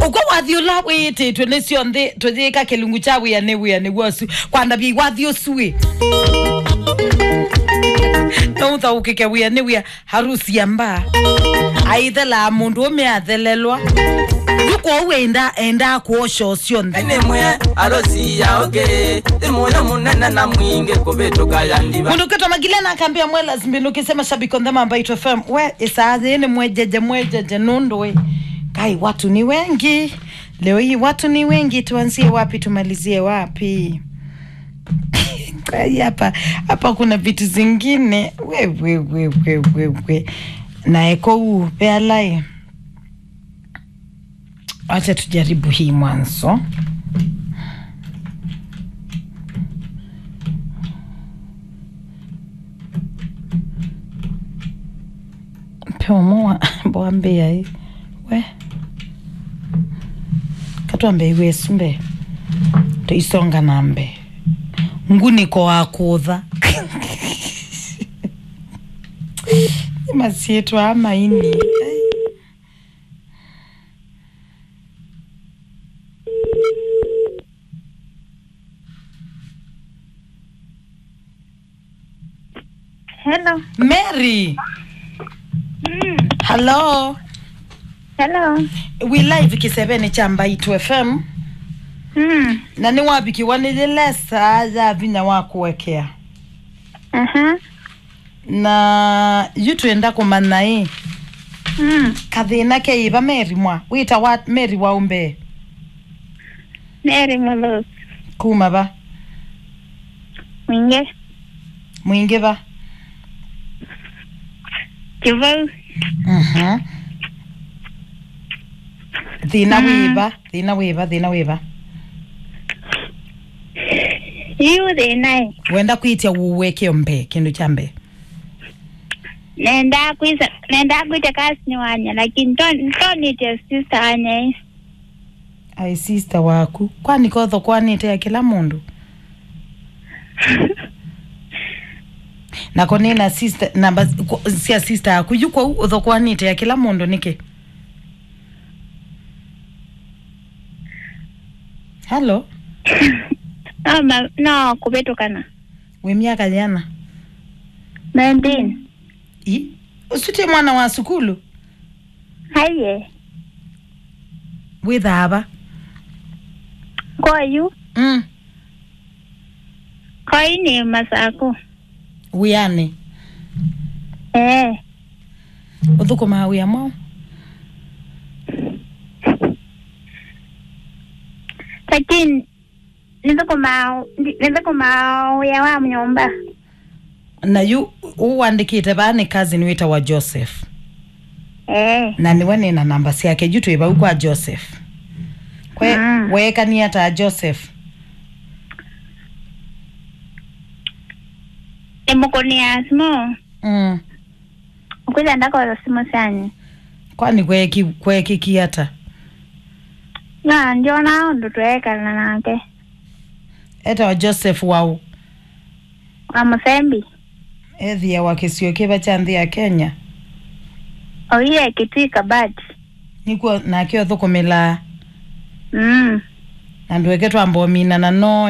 uko wathi ula wititwe nicio nthi tuthika kilungu cha wia ni wia niguo su kwanda bi wathi ucui no uthaukike wia ni wia harusi ya mbaa aithela mundu ume athelelwa yuko wenda enda kuosha ucio nthi nimwe arosi yaoge imuyo munene na mwingi kuvituka yandiva mundu kitwa magilena akambia mwela zimbinu ukisema shabiki on the Mambaitu FM we isaathi ni mwejeje mwejeje nundu we kai watu ni wengi leo hii watu ni wengi tuanzie wapi tumalizie wapi Kai, hapa hapa kuna vitu zingine we we we we we we naeko huu pealai wacha tujaribu hii mwanzo peomo bwambia i we katwambe iwesu mbe tuisonga nambe nguniko wakutha masietu amaini Hello. mary Mm. hello Hello. we live kiseveni cha mbaitu fm Mm. na ni wabikiwa nililesa ya vinya wakuwekea Aha. na yutwenda kumana i Mm. kathina keiva meri mwa wita wa meri waumbe Mary Mulos. kuma va Mwinge. mwingi va Kivau. Mhm. thina Mm. wiva thina wiva thina wiva Yu the nai. wenda kwitia wuwekeo mbe kindu cha mbe Nenda kuisa nenda kuita kasi ni wanya lakini ton toni te sister wanya. ai sister waku kwani kotho kwanite ya kila mundu nako nina sister namba ku- cia sister yaku yuko utho kwanite ya kila mundu niki halo No ma no kubetukana. wi miaka jana 19. i usutie mwana wa sukulu Haye. withava Kwa yu. mm. Kwa ini masako. wiani Eh. uthukumaa wia mwao Lakini nizo kuma nizo kuma ya wa mnyomba. na yu uwandikite vani kazi niwita wa joseph Eh. na niwe nina namba ciake ju twivau kwa joseph kwe Mm. wekania ta joseph Emukonia simo. mm. Ukuza ndako simo sani. kwani kweki kwekikia ta na ndio nao ndo tuwekana nake eta wa joseph wau wa musembi ethia wa kisio kiva cha nthi ya kenya oile kitwika bati nikuo nakio thukumila mm. na ndweke twambomina na no